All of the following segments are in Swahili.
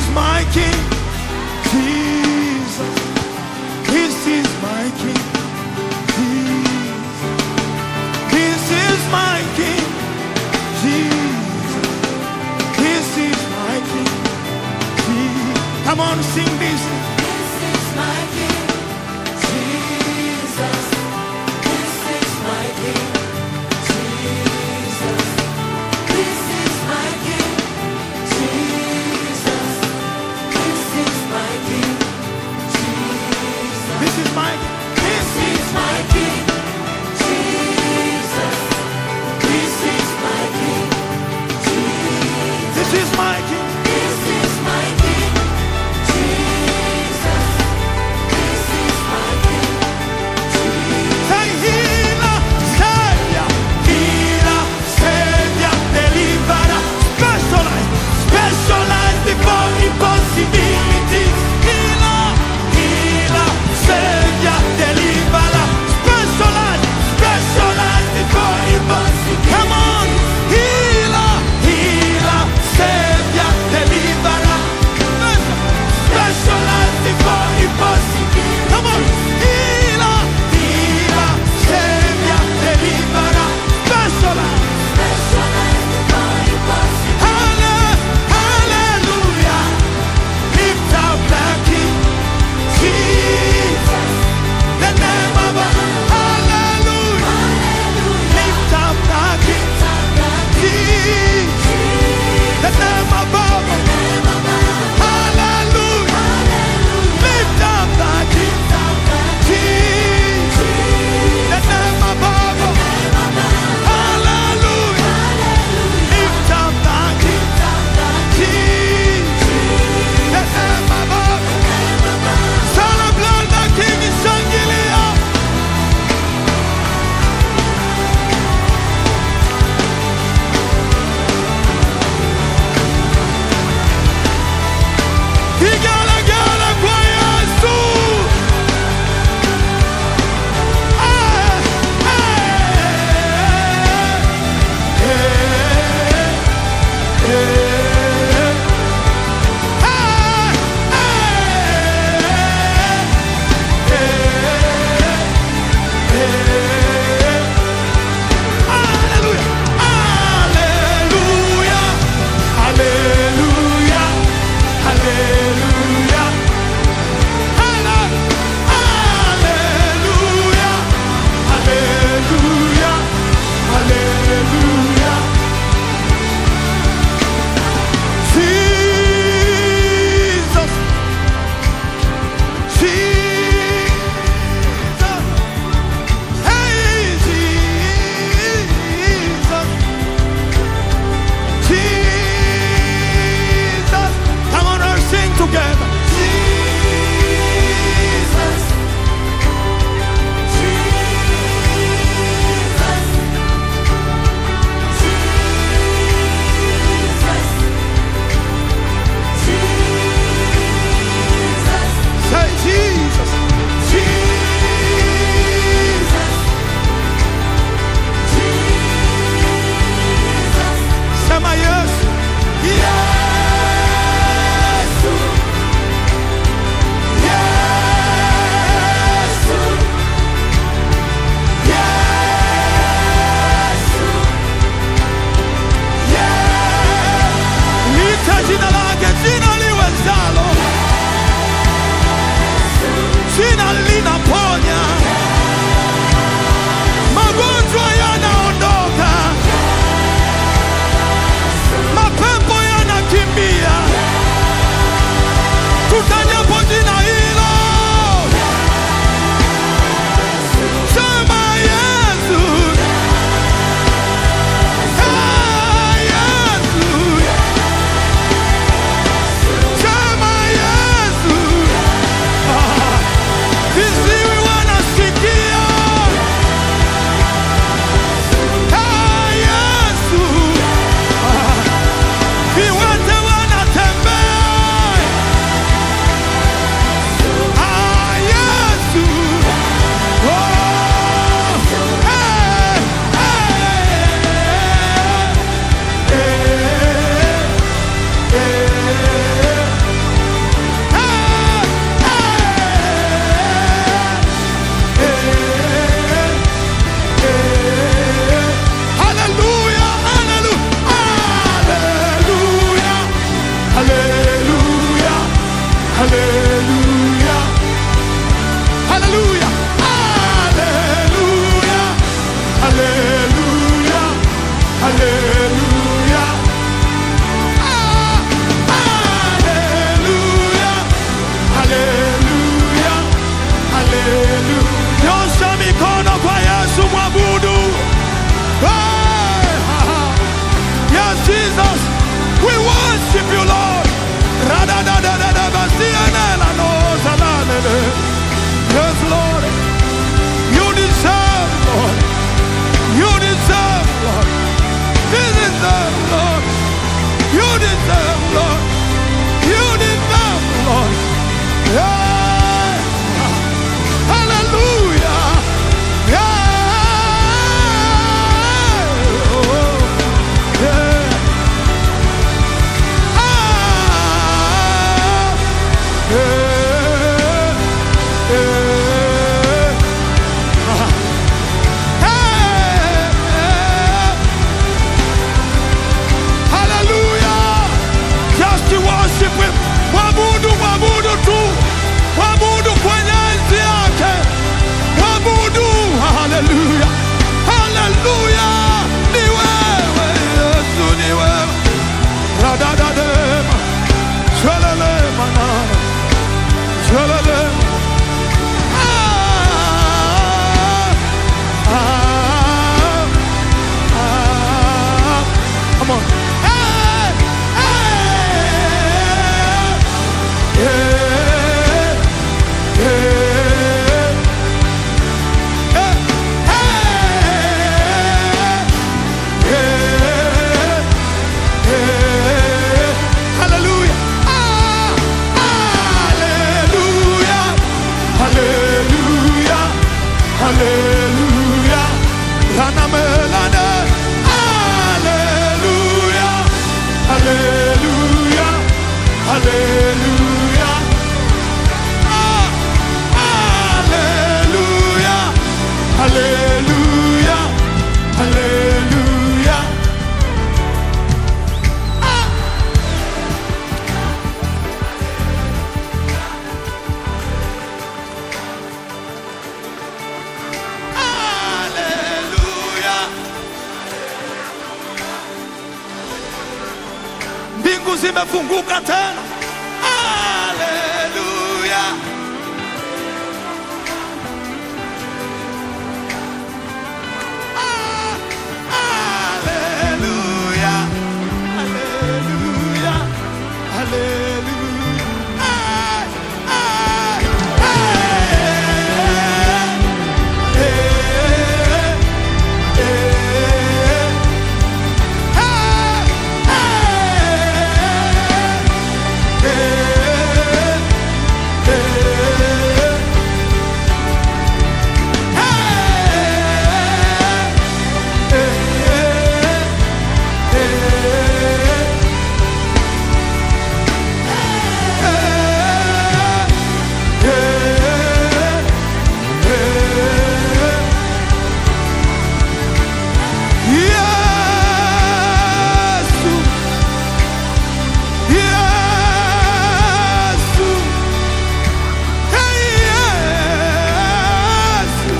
is my King. Jesus. This is my King. Jesus. This is my King. Jesus. This is my King. Jesus. Come on, sing this. This is my King, Jesus. This is my King, Jesus. This is my King, Jesus. This is my King, Jesus. This is my This is my King, Jesus. This is my King, Jesus. this is my King. This is my King, Jesus. haleluya, haleluya, haleluya, haleluya, haleluya, haleluya. Ah, haleluya, haleluya, haleluya. Nyosha mikono kwa Yesu, mwabudu. Hey, ha, ha. Yes, Jesus, we worship you, Lord. Ra-da-da-da-da-da-ba-si-ya-na-la-no-za-la-la-la. Yes, Lord. You deserve, Lord. You deserve, Lord. You deserve, Lord. You deserve, Lord. You deserve, Lord. Yeah. Hallelujah. Yeah. Oh, yeah. Ah, yeah, yeah. Ah. Hey, Hallelujah. Just to worship him. Mwabudu, mwabudu tu. Mwabudu kwenye enzi yake. Mwabudu. Hallelujah. Hallelujah. Ni wewe Yesu, ni wewe. Radadadema. Shalelema na. Shalelema. Ah, ah, ah. Come on. Hey, hey, yeah, yeah. Hey, hey, yeah, yeah. Hallelujah. Ah, hallelujah. Hallelujah. Hallelujah. Rana melana. Hallelujah. Hallelujah. Hallelujah. Ah, hallelujah. Hallelujah. Hallelujah. Ah. Hallelujah. Mbingu zimefunguka tena. Haleluya. Ah, haleluya. Haleluya. Haleluya. Ah, ah, eh, eh, eh. Yesu Yesu, hey Yesu,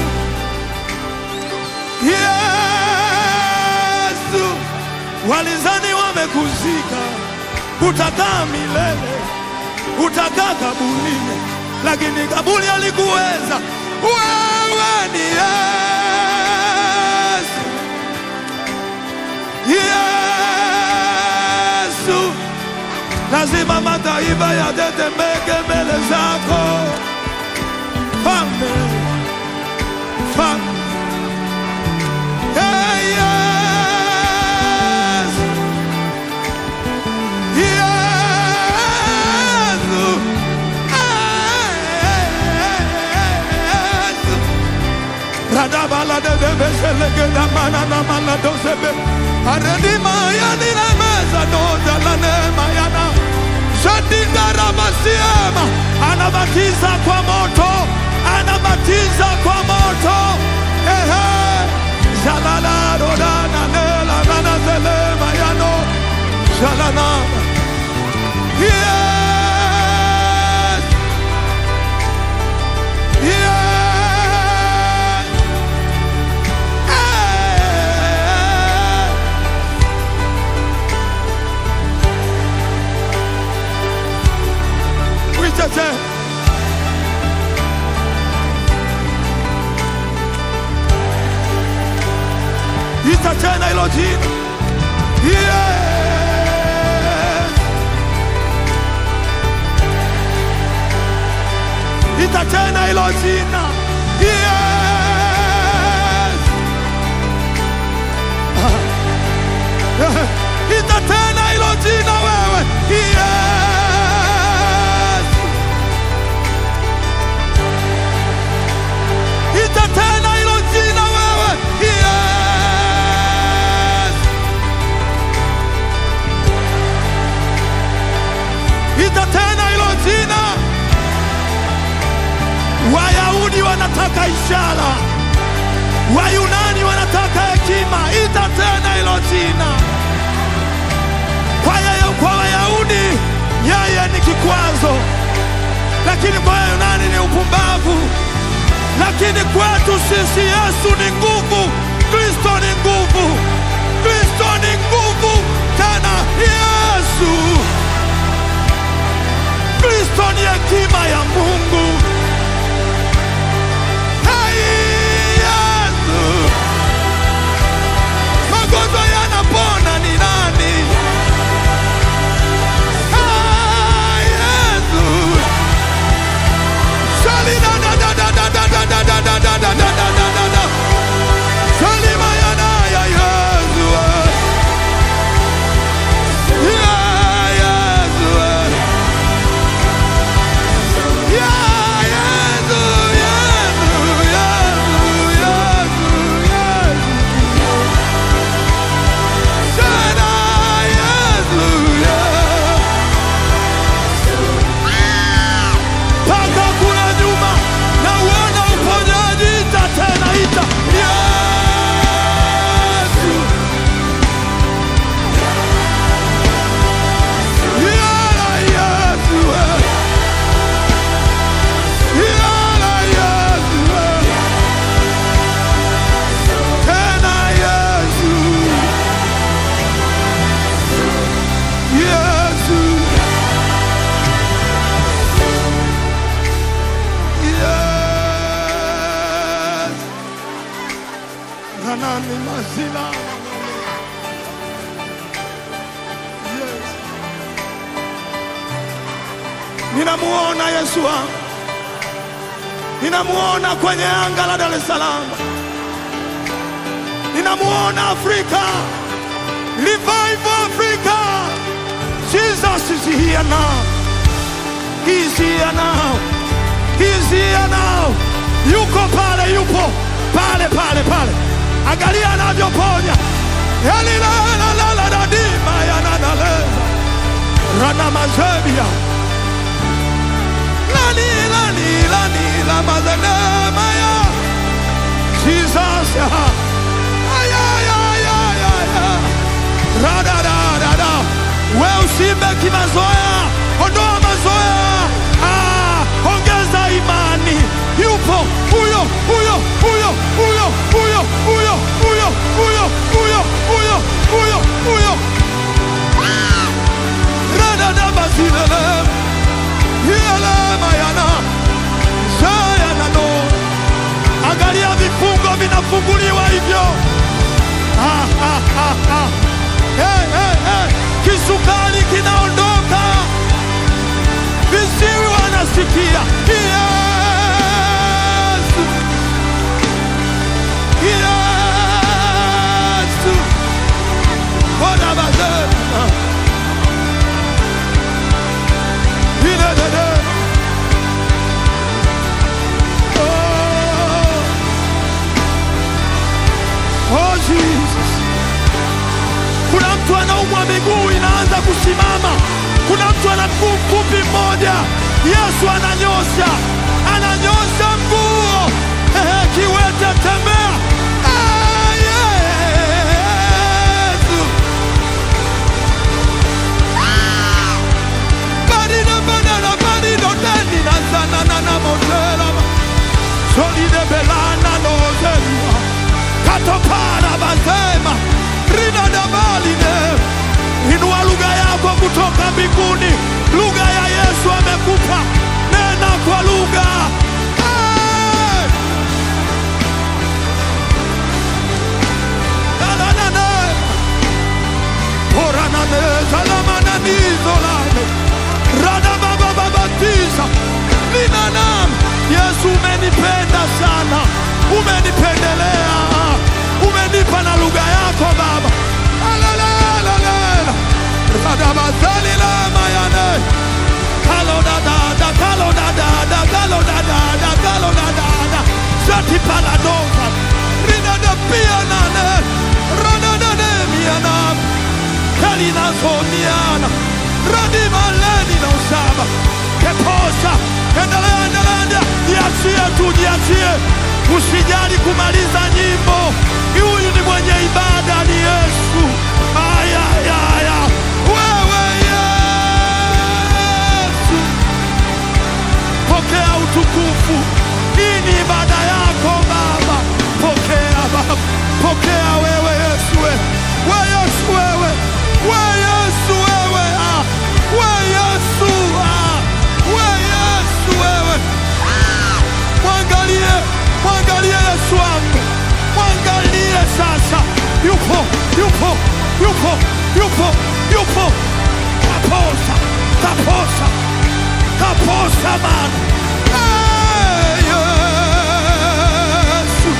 Yesu, walizani wamekuzika, utakaa milele, utakaa kaburini, lakini kaburi alikuweza. Wewe ni Yesu, Yesu lazima mataifa yatetemeke mbele zako. Mfalme, mfalme, Hey, Yesu, Yesu, Yesu. Radabala de debesheleke damana na mana dosebe. Aredima yani na meza doza la neema yana. Shadida ramasiema. Anabatiza kwa moto. Anabatiza kwa moto. Ehe. Jalala rodana nela nana zelema yano. Shalana. tena ita tena hilo jina yes. ita tena hilo jina yes. ita tena hilo jina wewe yes. ita tena hilo jina wewe yes. ita tena hilo jina wayahudi wanataka ishara wayunani wanataka hekima ita tena hilo jina kwa yeye- kwa wayahudi yeye ni kikwazo lakini kwa wayunani ni upumbavu lakini kwetu sisi Yesu ni nguvu, Kristo ni nguvu, Kristo ni nguvu tena. Yesu Kristo ni hekima ya Mungu. Hey, Yesu, magonjwa yanapona ni nani? Hey, Yesu Salina da da da da da da da da da da da da da da da da. Salima ya na ya Yesu. Ya Yesu. Ya Yesu, Yesu, Yesu, Yesu, Yesu. Tena Yesu, Yesu. mpaka kule nyuma na uona uponyaji. Ita tena, ita Yesu, Yala Yesu, Yala Yesu, tena Yesu, Yesu. Yes. Ranani mazila. Yes. Ninamuona Yesu wangu, ninamuona kwenye anga la Dar es Salaam, ninamuona Afrika, revive Africa. Jesus is here now. He's here now. He's here now. Yuko pale, yupo pale pale pale. Angalia anavyoponya. Yalilalalalaladima yananaleza. Rana mazebia. Lani lani lani la mazalema ya. Jesus. Ay, ay, ay, ay, ay, ay. Rada, da, da, da. We usimbe kimazoea, ondoa mazoea. Ah, ongeza imani. Yupo huyo huyo huyo huyo huyo huyo huyo huyo huyo huyo huyo huyo. Ah! Rada da bazilele. Yele mayana. Zayana no. Angalia vifungo vinafunguliwa hivyo. Ah, ah, ah, ah. Hey, hey, hey. Kisukari kinaondoka, viziwi wanasikia. Yesu, Yesu, Bona bazema. Ilelele. Oh. Oh, Jesus. Kuna mtu anaumwa miguu inaanza kusimama. Kuna mtu ana mguu mfupi mmoja. Yesu ananyosha, ananyosha mguu. Ehe, kiwete tembea. Ah, Yesu. Ah! Barida banana barido deni na sana na na motela. Solide belana no zelia. Katopara bazema. Rida dabaline. Inua lugha yako kutoka mbinguni, lugha ya Yesu amekupa. umenipendelea, umenipa na lugha yako Baba. Alalalalala. Radabazalila mayane. Kalo da da da, kalo da da da, kalo da da da, kalo da da da. Zati paladosa. Rida da pia nane. Rada da de miana. Kalina somiana. Radima leni na usaba. Keposa. Endelea, endelea, endelea. Jiachie tu, jiachie. Usijali kumaliza nyimbo. Huyu ni mwenye ibada, ni Yesu. Aya, aya, aya. Wewe Yesu, pokea utukufu. Hii ni ibada yako Baba, pokea Baba, pokea wewe Yesu, we we Yesu, wewe we Yesu, wewe ah, we Yesu ah, we Yesu, wewe ah, mwangalie, mwangalie Yesu wangu, mwangalie sasa, yupo, yupo, yupo, yupo, yupo, kaposa, kaposa, kaposa Bwana. Hey, Yesu.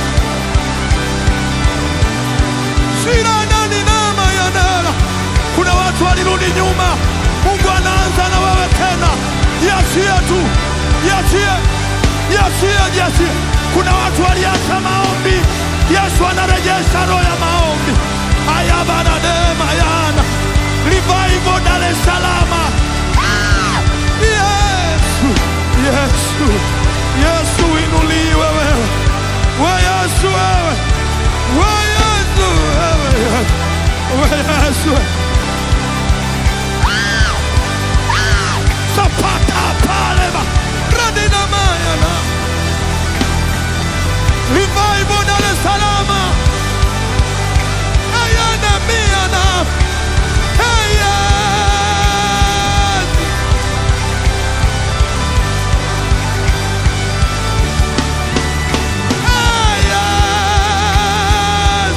Shira nani nama ya nara. Kuna watu walirudi nyuma, Mungu anaanza na wewe tena. Jiachie tu, jiachie, jiachie, jiachie. Kuna watu waliacha maombi, Yesu anarejesha roho ya maombi. Aya bana neema yana revival Dar es Salaam. Ah! Yesu, Yesu, Yesu inuliwe wewe, we Yesu wewe, we Yesu wewe, we Yesu sapata pale ba radi na maya na revival Dar es Salaam. Ayana mia na hey, yes. Ayas.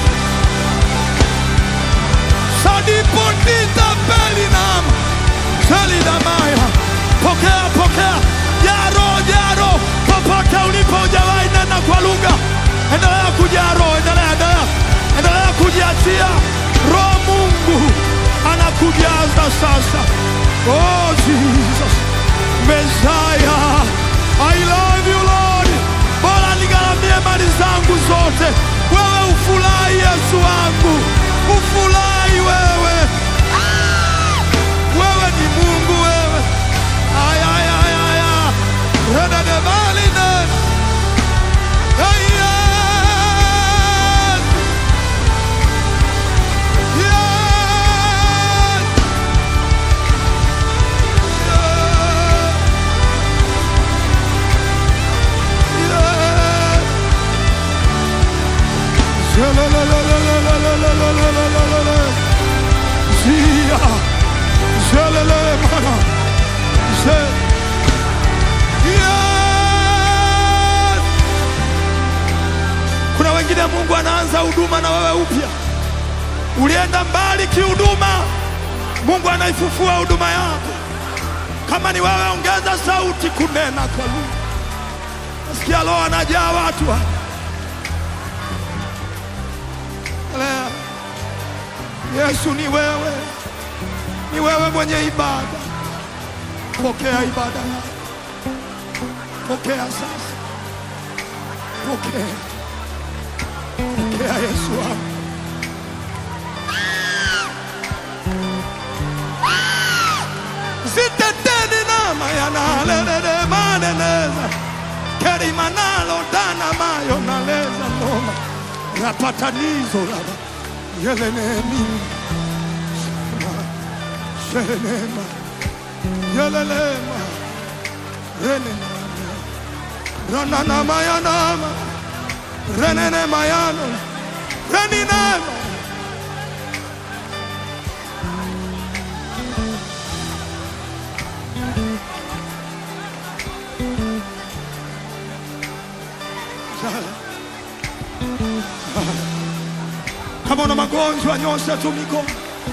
Sadipotita pelinam. Selidamaya. Pokea, pokea. Jaro, jaro. Popote ulipo hujawahi nena kwa lugha. Endelea kujaro, endelea, endelea. Endelea kujiachia. Roho Mungu anakujaza sasa. Oh Jesus. Messiah. I love you Lord. Bora nigharamie mali zangu zote. Wewe ufurahi Yesu wangu. Ufurahi wewe. Ah! Wewe ni Mungu wewe. Ay, ay, ay, ay, ay. Reda de baline. Ay, yes. Yes. Kuna wengine Mungu anaanza huduma na wewe upya. Ulienda mbali kihuduma, Mungu anaifufua huduma yako. Kama ni wewe, ongeza sauti kunena kwa lugha. Nasikia Roho anajaa watu hapa. Lea. Yesu ni wewe, ni wewe mwenye ibada. Pokea ibada yako, pokea sasa, pokea, pokea Yesu wangu. Ziteteni nama yanalelele maneneza kerimanalo dana mayo naleza noma rapatanizo lava yelenemi shelenema yelelema renenama rananamayanama renenemayano reninema Kama una magonjwa nyosha tu mikono.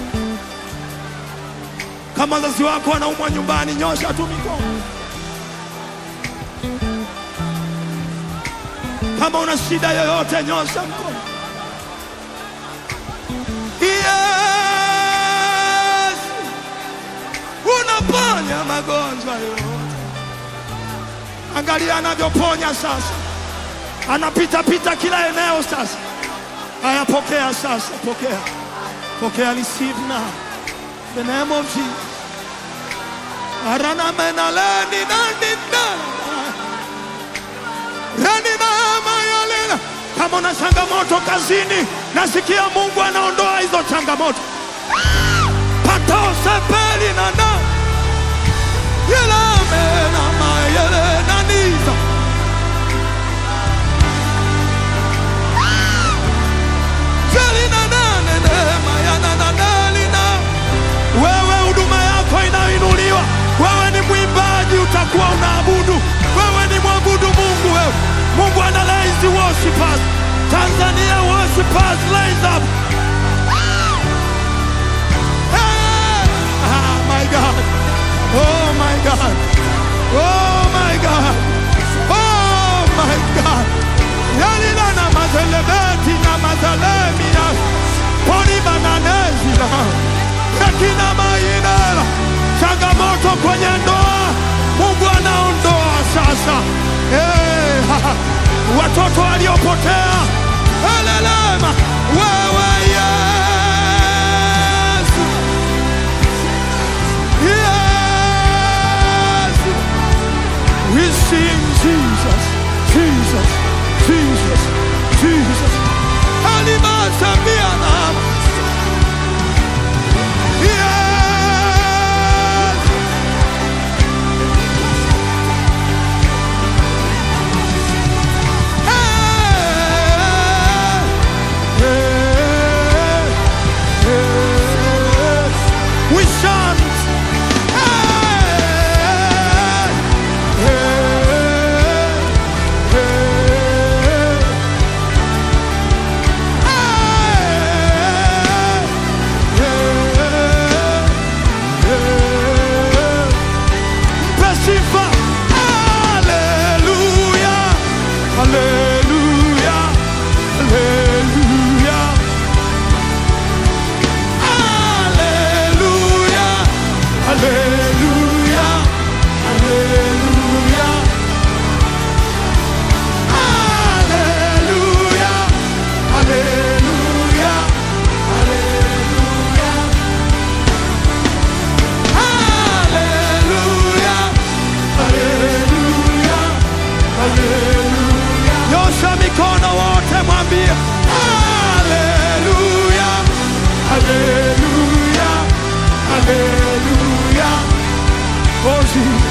Kama wazazi wako wanaumwa nyumbani, nyosha tu mikono. Kama una shida yoyote, nyosha mkono. Yesu, unaponya magonjwa yote. Angalia anavyoponya sasa, anapita pita kila eneo sasa. Haya, pokea sasa, pokea, pokea, receive now the name of Jesus. Arana menaleni nani nani Rani mama yalena. Kama una changamoto kazini, nasikia Mungu anaondoa hizo changamoto. Patao sepeli na na yelame na mayele na niza Jeli na nane ne mayana na nali na wewe huduma yako inainuliwa. Wewe ni mwimbaji, utakuwa unaabudu. Wewe ni mwabudu Mungu. Wewe Mungu ana raise worshipers. Tanzania worshipers raise up. Hey! Ah, my God. Oh my God. Oh my God. Oh my God. Yalila na mazelebeti na mazalemia. Poli bananezi na Rekina mainela. Changamoto kwenye ndoa. Mungu anaondoa sasa. Hey, ha, ha. Watoto waliopotea. Elelema. Wewe Yesu. Yes. We sing Jesus, Jesus, Jesus, Jesus. Alimasambia nama. Yes. Hey. Hey. Hey. We chant. Hey. Hey. Hey. Mpe sifa. Haleluya. Haleluya. Haleluya. Haleluya. Haleluya. Haleluya. Haleluya. Haleluya. Haleluya. Haleluya. Haleluya. Nyosha mikono wote mwambie Haleluya. Haleluya. Haleluya. Oh, Jesus.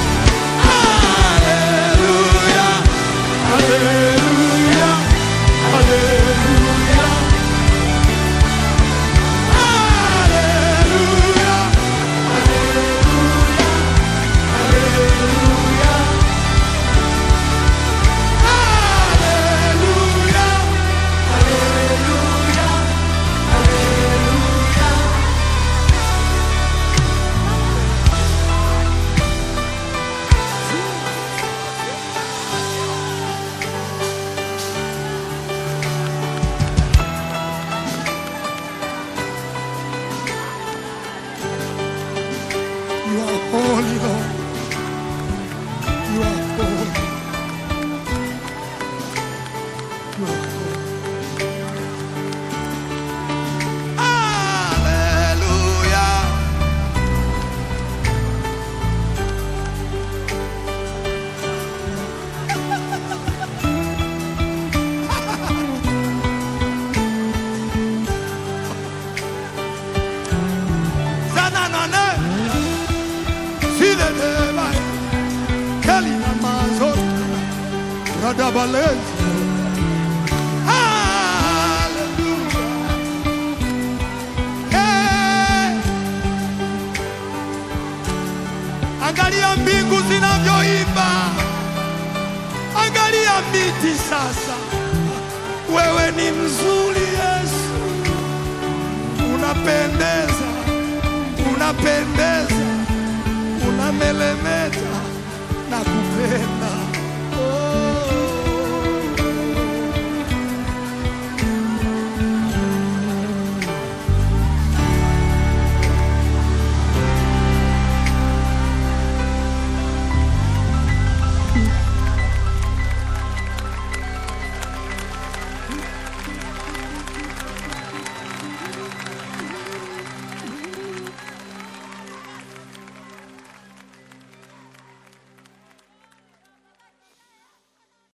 Haleluya. Haleluya. Haleluya. Haleluya. Haleluya. Haleluya. Haleluya. You are holy, Lord. You are holy. You are holy. Hallelujah. Zananane. Zileleba. Kelina mazot. Radabalezi. Hallelujah. Hey. Angalia mbingu zinavyoimba, angalia miti sasa. Wewe ni mzuri Yesu, unapendeza, unapendeza, unamelemeta.